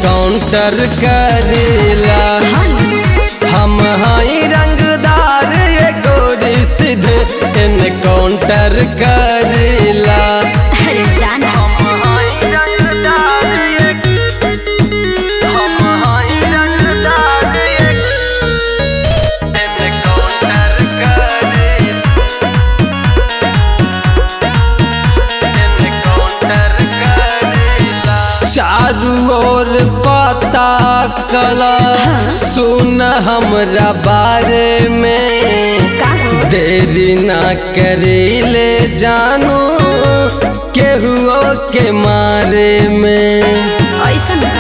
Encounter करेला हम हई रंगदार ये गोरी सीधे एनकाउंटर करेला अरे जाना चारू ओर पता कला सुन हमरा बारे में का हो? देरी ना करेले जानू केहुओ के मारे में ऐसन का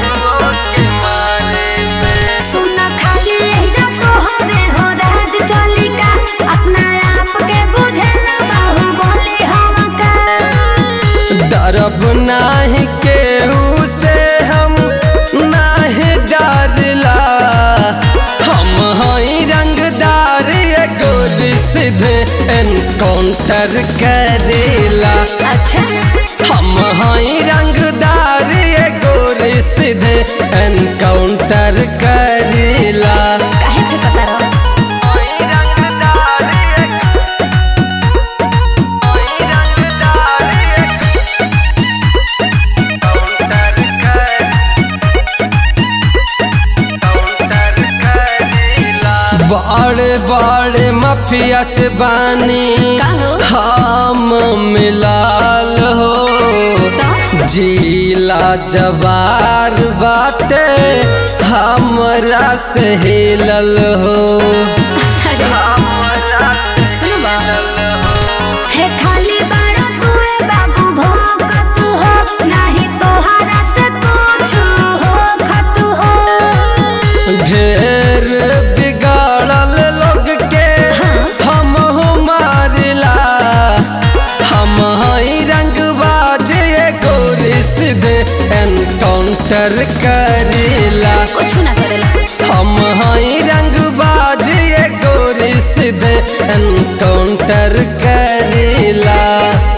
सुना खाली एजा तोहरे हो राज चली का अपना आप के बुझेला बाहुबली हम का डरब नाही केहू से हम नाही डरला हम हई रंगदार ये गोरी सीधे एनकाउंटर करेला अच्छा हम हई रंगदार ये गोरी सीधे एनकाउंटर करेला काहे के पता रहो बड़े बड़े माफिया से बानी का हो? हम मिलाल हो तो? जिला जवार बाटे हमरा से हिलल हो अरे सुनो बा हे खाली बड़ा तुए बाबू भोकत हो नाही तोहरा से कुछ हो खत हो ढेर बिगाड़ल लोग के हम मारिला हम हई रंगबाज ये गोरी सीधे एनकाउंटर करेला कुछ ना करेला हम हई रंगबाज ये गोरी सीधे एनकाउंटर करेला